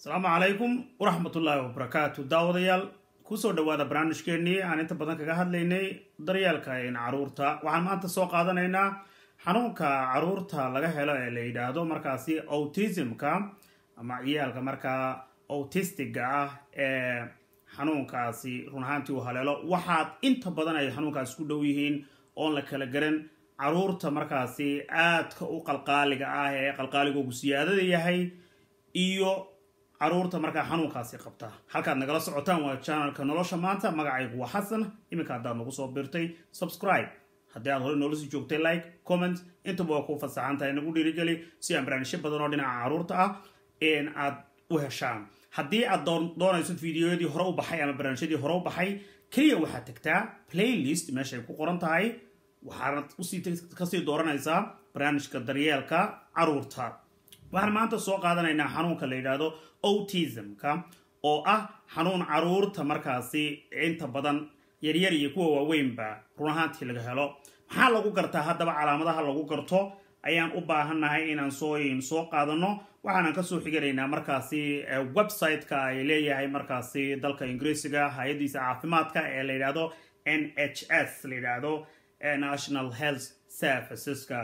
asalaamu calaykum waraxmatullaahi wabarakaatu daawadayaal kusoo dhawaada barnaamijkeenii aan inta badan kaga hadlaynay daryeelka caruurta waxaan maanta soo qaadanaynaa xanuunka caruurta laga helo ee la yidhaahdo markaasi autismka ama ciyaalka markaa autistiga ah ee xanuunkaasi run ahaantii uu haleelo waxaad inta badan ay xanuunkaasi ku dhow yihiin oon la kala garan caruurta markaasi aadka u qalqaaliga ah ee qalqaaligoogu siyaadada yahay iyo caruurta markaa xanuunkaasi qabta halkaad nagala socotaan waa janalka nolosha maanta magacaygu waa xasan iminka haddaad nagu soo birtay subscribe haddii aad hore noola sii joogtay like comment intaba waa ku fasaxan tahay nagu dhiirigeli si aan barnaamijyo badan oo dhinaca caruurta ah aad u heshaan haddii aad doonayso fideoyadii hore u baxay ama barnaamijyadii hore u baxay keliya waxaad tagtaa playlist meeshay ku qoran tahay waxaanad usii kasii dooranaysaa barnaamijka daryeelka caruurta waxaan maanta soo qaadanaynaa xanuunka la yidhaahdo autismka oo ah xanuun caruurta markaasi inta badan yaryar iyo kuwa waaweynba run ahaantii laga helo maxaa lagu gartaa haddaba calaamadaha lagu garto ayaan u baahannahay inaan sooyin soo qaadano waxaanan kasoo xiganaynaa markaasi website-ka ay leeyahay markaasi dalka ingiriisiga hay-adiisa caafimaadka ee la yidhaahdo n h s la yidhaahdo national health serviceska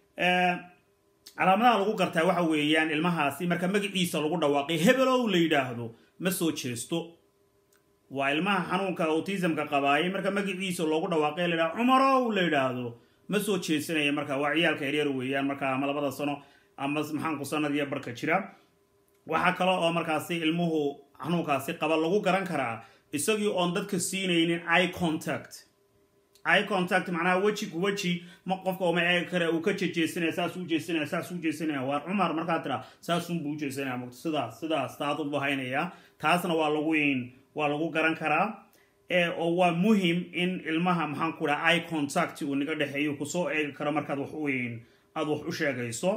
calaamadaha lagu gartaa waxa weeyaan ilmahaasi marka magaciisa lagu dhawaaqay hebelow la yidhaahdo ma soo jeesto waa ilmaha xanuunka autismka qabaayay marka magaciisa loogu dhawaaqay la yidhahdo cumarow la yidhaahdo ma soo jeesanaya marka waa ciyaalka yaryar weeyaan marka ama labada sano ama maxaanku sanadiyo barka jira waxaa kale oo markaasi ilmuhu xanuunkaasi qaba lagu garan karaa isagii oon dadka siinaynin eye contact eye contact macnaha weji ku weji ma qofka uma eegi kare uu ka jejeesanaya saas u jeesanaya saas u jeesanaya waa cumar markaa tira saasunbuu u jeesanaya mugto sidaas sidaas taadu buu haynaya taasna waa lagu waa lagu garan karaa oo waa muhim in ilmaha maxaan ku dhaha eye contact uu naga dhexeeyo kusoo eegi karo markaad wax u aada wax u sheegayso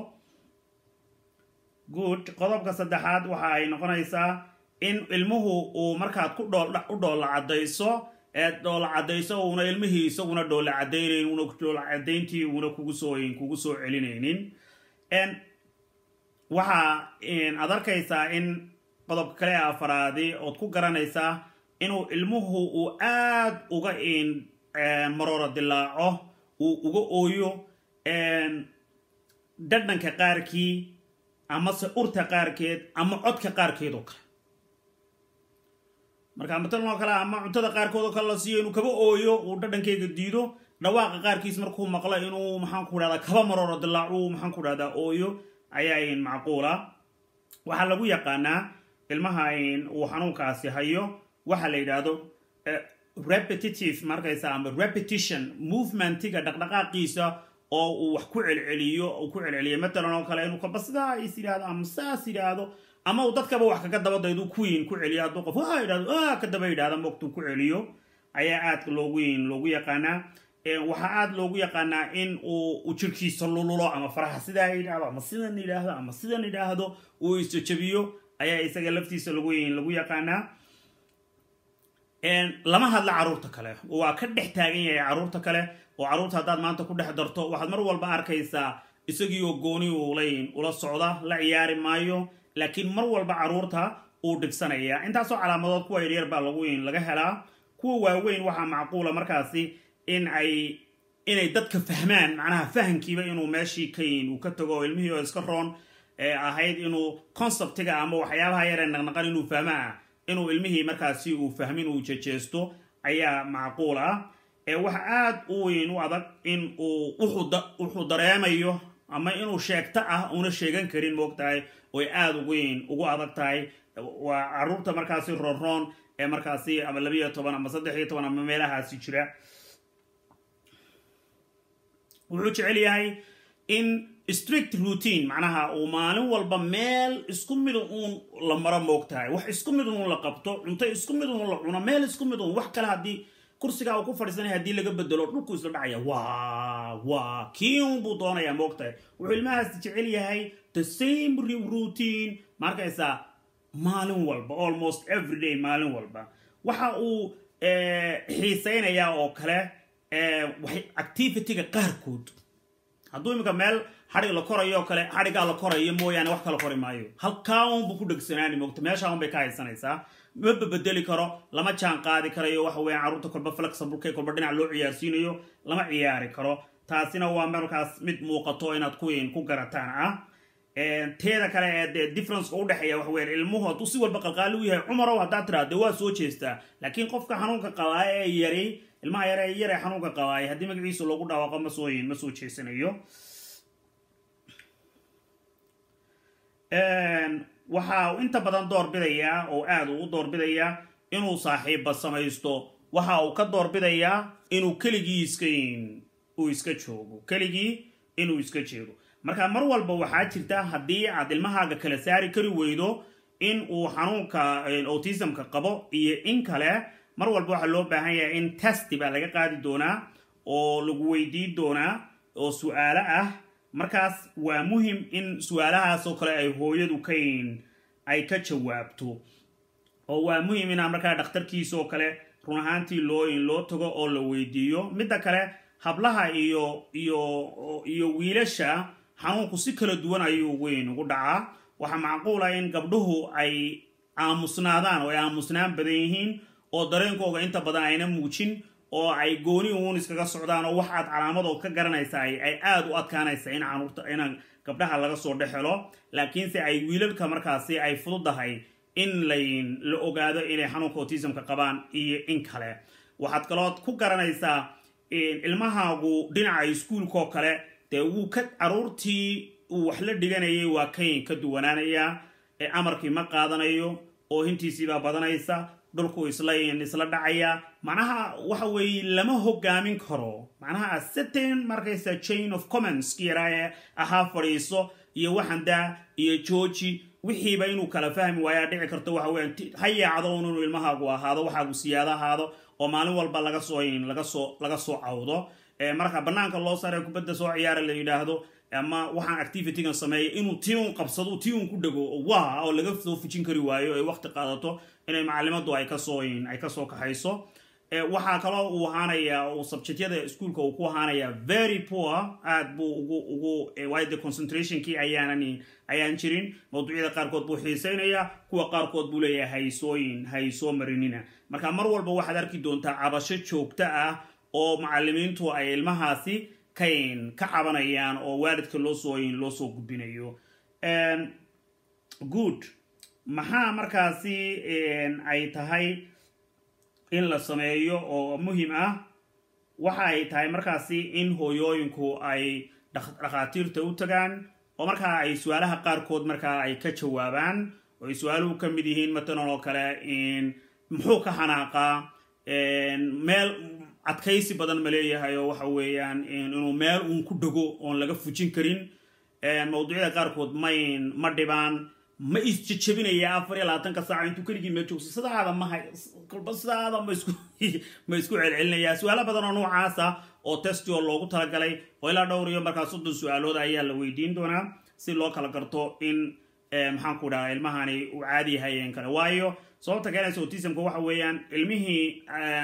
good qodobka saddexaad waxa ay noqonaysaa in ilmuhu uu markaad ku u dhoolla cadayso eed dhoola cadayso uuna ilmihii isaguna dhoola cadaynayn una dhoola cadayntii uuna kugu soo kugu soo celinaynin waxa aad arkaysaa in qodobka kale afaraadi ood ku garanaysaa inuu ilmuhu uu aad uga marooro dilaaco uu uga ooyo dhadhanka qaarkii amase urta qaarkeed ama codka qaarkeed oo kale marka matalan oo kale ama cuntada qaarkood oo kale la siiyo inuu kaba ooyo uu dhadhankeyga diido dhawaaqa qaarkiis markuu maqlo inuu maxaanku dhahdaa kaba marooro dilaacu maxaanku dhahdaa ooyo ayaa macquula waxaa lagu yaqaanaa ilmaha uu xanuunkaasi hayo waxa la yidhaahdo repetitive markaysa ama repetition movementiga dhaqdhaqaaqiisa oo uu wax ku celceliyo uu ku celceliyo matalan oo kale inuu kaba sidaa is yidhahdo ama saas yidhaahdo ama uu dadkaba wax kaga dabadaydu kuwiin ku celiyo hadduu qof waa yidhahdo a ka daba yidhahda mogtuu ku celiyo ayaa aad loogu loogu yaqaanaa waxaa aada loogu yaqaanaa in uu jirkiisa lululo ama faraha sidaa yidhahdo ama sidan yidhaahdo ama sidan yidhaahdo uu isjajabiyo ayaa isaga laftiisa lagu lagu yaqaanaa lama hadla caruurta kale waa ka dhex taagan yahay caruurta kale oo caruurta haddaad maanta ku dhex darto waxaad mar walba arkaysaa isagii oo gooni ulayn ula socda la ciyaari maayo laakiin mar walba caruurta uu dhibsanaya intaasoo calaamadood kuwa yaryar baa lagu laga helaa kuwa waaweyn waxaa macquula markaasi in ay inay dadka fahmaan macnaha fahamkiiba inuu meeshii kayn uu ka tago oo ilmihii oo iska roon ee ahayd inuu conceptiga ama waxyaabaha yaree naqnaqan inuu fahmaa inuu ilmihii markaasi uu fahmin uu jejeesto ayaa macquul ah waxa aada u weyn u adag in uu wuxuu dareemayo ama inuu sheegto ah una sheegan karin moogtahay oy aada uweyn ugu adag tahay waa caruurta markaasi roonroon ee markaasi ama labiiyo toban ama saddex iyo toban ama meelahaasi jira wuxuu jecel yahay in strict routine macnaha uu maalin walba meel isku mid uun la maro moogtahay wax isku mid uun la qabto cunto isku mid uun la cuno meel isku mid uun wax kale haddii kursigaa uu ku fadhiisanaya haddii laga bedelo dhulku isla dhacaya waa waa kii un buu doonayaa moogtahay wuxuu ilmahaasi jecel yahay the same routine markaysaa maalin walba almost every day maalin walba waxa uu xiisaynayaa oo kale activityga qaarkood hadduu iminka meel xadhig la korayo oo kale xadhigaa la korayo mooyaane wax kala kori maayo halkaa unbu ku dhegsanaani moogta meesha un bay ka haysanaysaa ma babedeli karo lama jaan qaadi karayo waxa weeyaan carruurta kolba flexibleka kolba dhinac loo ciyaarsiinayo lama ciyaari karo taasina waa markaas mid muuqato inaad kuwiin ku garataan ah teeda kale ee dee differenceka udhexeeya waxa weyan ilmuhu hadduu si walba qalqaali u yahay cumarow haddaad tiraa dee waa soo jeestaa laakiin qofka xanuunka qabaaye ee yari ilmaha yare ee yare xanuunka qabaaye haddii magaciisa loogu dhawaaqo ma soo ma soo jeesanayo waxa uu inta badan doorbidayaa oo aada ugu doorbidayaa inuu saaxiibba samaysto waxa uu ka doorbidayaa inuu keligii iska uu iska joogo keligii inuu iska jeego marka mar walba waxaa jirta haddii aad ilmahaaga kala saari kari weydo in uu xanuunka autismka qabo iyo in kale mar walba waxaa loo baahan yahay in testi baa laga qaadi doonaa oo lagu weydiin doonaa oo su-aalo ah markaas waa muhim in su-aalahaas oo kale ay hooyadu kayn ay ka jawaabto oo waa muhim inaa markaa dhakhtarkiisa oo kale run ahaantii loo loo tago oo la weydiiyo midda kale hablaha iyo iyo iyo wiilasha xanuunku si kala duwan ayuu weyn ugu dhacaa waxaa macquula in gabdhuhu ay aamusnaadaan oo ay aamusnaan badan yihiin oo dareenkooga inta badan ayna muujin oo ay gooni uun iskaga socdaan oo wax aad calaamadood ka garanaysa ay aada u adkaanaysa in canuurta in gabdhaha laga soo dhexelo laakiinse ay wiilalka markaasi ay fududahay in layn la ogaado inay xanuunka autismka qabaan iyo in kale waxaad kalood ku garanaysaa ilmahaagu dhinaca iskuulkaoo kale dee wuu ka caruurtii uu wax la dhiganayay waa kayn ka duwanaanayaa ee amarkii ma qaadanayo oo hintiisiibaa badanaysa dhulku islayn isla dhacaya macnaha waxa weeye lama hogaamin karo macnaha certain markaysa chain of comments kiyaraa ee ahaa fadhiiso iyo waxandaa iyo georgi wixiiba inuu kala fahmi waayaa dhici karto waxa weyan ha yaacdo un inuu ilmahaagu ahaado waxaagu siyaado ahaado oo maalin walba laga soo laga soo laga soo cawdo marka banaanka loo saare kubadda soo ciyaara la yidhaahdo ama waxaan activitygan sameeya inuu tii un qabsado tii un ku dhego waa oo laga soo fujin kari waayo ay waqti qaadato inay macalimadu ay kasoo ay kasoo kaxayso waxaa kaloo uu ahaanayaa uu subjectyada iskuolka uu ku ahaanayaa very poor aad buu ugu ugu waayo de concentrationkii ayaanan ayaan jirin mawduucyada qaarkood buu xiisaynayaa kuwa qaarkood buu leeyahay haysooyin haysoo marinina marka mar walba waxaad arki doontaa cabasho joogto ah oo macalimiintu ay ilmahaasi kayn ka cabanayaan oo waalidka loosoo loo soo gudbinayo good maxaa markaasi ay tahay in la sameeyo oo muhim ah waxa ay tahay markaasi in hooyooyinku ay dhakhaatiirta u tagaan oo markaa ay su-aalaha qaarkood markaa ay ka jawaabaan oo ay su-aaluhu ka mid yihiin matalan oo kale muxuu ka xanaaqaa meel adkaysi badan ma leeyahay oo waxa weeyaan inuu meel uun ku dhego oon laga fujin karin mawduucyada qaarkood mayn ma dhibaan ma isjejebinaya afar iyo labaatanka saaca intuu keligii meel joogso sidaada maha kolba sidaada ma isku ma isku celcelinaya su-aalo badan oo noocaasa oo testi oo loogu talagalay oo ilaa dhowr iyo markaa soddon su-aalood ayaa la weydiin doonaa si loo kala garto in maxaan ku dhaha ilmahani uu caadi yahay kale waayo sababta keenaysa autismka waxa weeyaan ilmihii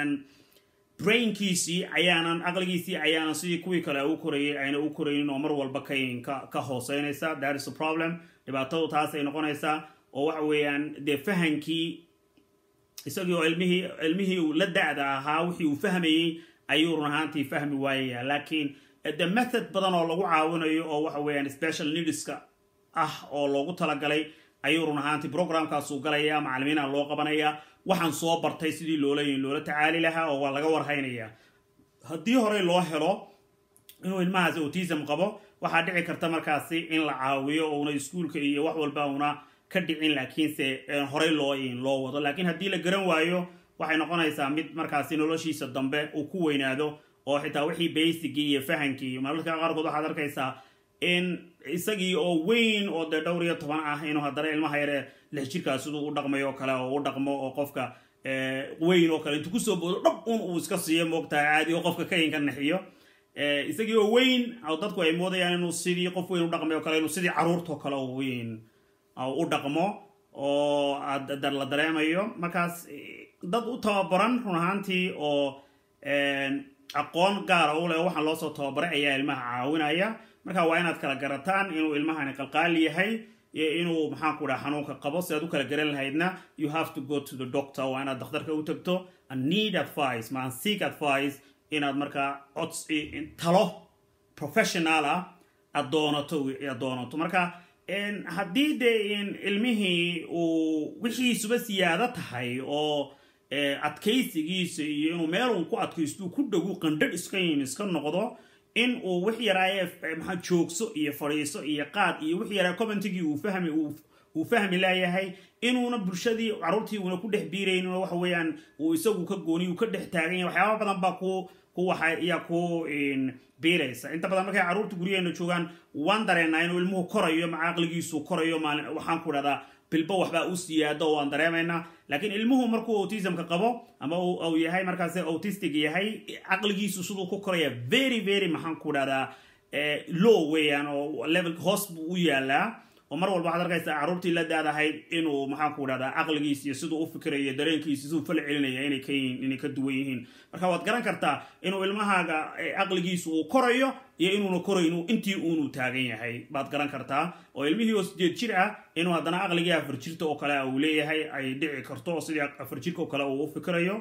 brainkiisii ayaanan aqligiisii ayaanan sidii kuwii kale u korayay ayna u koraynin oo mar walba kayn ka ka hooseynaysa that is a problem dhibaatadu taasay noqonaysaa oo waxa weeyaan dee fahankii isagii oo ilmihii ilmihii uu la da-da ahaa wixii uu fahmayey ayuu run ahaantii fahmi waayaya laakiin de method badan oo lagu caawinayo oo waxa weeyaan special needska ah oo loogu talagalay ayuu run ahaantii programkaasuu galaya macalimiina loo qabanaya waxaan soo bartay sidii loola loola tacaali lahaa oo waa laga warhaynaya haddii horey loo helo inuu ilmahaas autism qabo waxaa dhici karta markaasi in la caawiyo ouna iskuolka iyo wax walba una ka dhicin laakiinse horey loo loo wado laakiin haddii la garan waayo waxay noqonaysaa mid markaasi noloshiisa dambe uu ku weynaado oo xitaa wixii basicii iyo fahankii mararka qaarkood waxaad arkaysaa in isagii oo weyn oo dee dhowr iyo toban ah inuu haddana ilmaha yare lix jirkaa siduu u dhaqmay oo kale oo u dhaqmo oo qofka weyn oo kale intuu kusoo boodo dhab un uu iska siiyo moogtahay caadi oo qofka kayin ka naxiyo isagii oo weyn oo dadku ay moodayaan inuu sidii qof weyn u dhaqmay oo kale inuu sidii caruurtao kale oo weyn u dhaqmo oo la dareemayo markaas dad u tababaran run ahaantii oo aqoon gaara u leh waxaan loosoo tababaray ayaa ilmaha caawinaya marka waa inaad kala garataan inuu ilmahani qalqaali yahay iyo inuu maxaan ku dhaha xanuunka qabo si aad u kala garan lahaydna you have to go to the doctor waa inaad dhakhtarka u tagto and need advice maan seek advice inaad markaa cods talo professional ah aad doonato aad doonato marka haddii dee ilmihii uu wixiisuba siyaado tahay oo adkaysigiisa iyo inuu meel uun ku adkaysto ku dhagu qandhadh iska yin iska noqdo in uu wix yaraaye maxaa joogso iyo fadhiiso iyo qaad iyo wix yaraa commentigii uu fahmi uu fahmi laayahay inuuna bulshadii caruurtii uuna ku dhex biiraynin oo waxa weeyaan uu isagu ka gooni uu ka dhex taagan yahay waxyaaba badan baa ku ku waxa ayaa ku biiraysa inta badan markay carruurta guryaheena joogaan waan dareenaa inuu ilmuhu korayo maca aqligiisu korayo maalin waxaan ku dhahdaa bilbo waxbaa u siyaado waan dareemaynaa laakiin ilmuhu markuu autismka qabo ama uu yahay markaas autistic yahay caqligiisu siduu ku koraya very very maxaan ku dhahdaa low weeyaan oo level hoos buu u yaalaa oo mar walba waxaad arkaysaa carruurtii la daadahayd inuu maxaan ku dhahdaa caqligiis iyo siduu u fikirayo dareenkiisa siduu fal celinaya inay ka yihiin inay ka duwan yihiin marka waad garan kartaa inuu ilmahaaga caqligiisu uu korayo iyo inuuna koraynu intii uunu taagan yahay baad garan kartaa oo ilmihii oo sideed jir ah inuu haddana caqligii afar jirta oo kale uu leeyahay ay dhici karto oo sidii afar jirka oo kale uu u fikirayo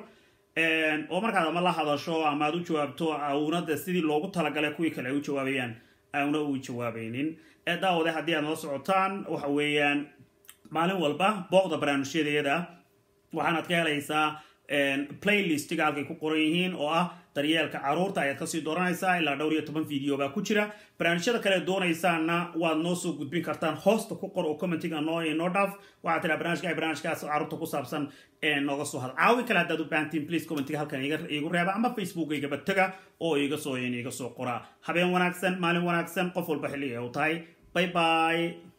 oo markaad ama la hadasho ama aad u jawaabto aunada sidii loogu talagalay kuwii kale ay u jawaabayaan auna u jawaabaynin daawade haddii aad nala socotaan waxa weeyaan maalin walba booqda barnaamijyadayada waxaanaad ka helaysaa playlistiga halkay ku qoran yihiin oo ah daryeelka caruurta ayaad kasii dooranaysaa ilaa dhowr iyo toban video baa ku jira barnaamijyada kale doonaysaana waad noo soo gudbin kartaan hoosta ku qor oo commentiga noo noo dhaaf waxaad tiraa barnaamijka ay barnaamijkaas caruurta ku saabsan nooga soo hada caawin kale haddaad u baahantiin please commentiga halkan iigu reeba ama facebookaygaba taga oo iga soo iga soo qoraa habeen wanaagsan maalin wanaagsan qof walba xilliga u tahay bye bye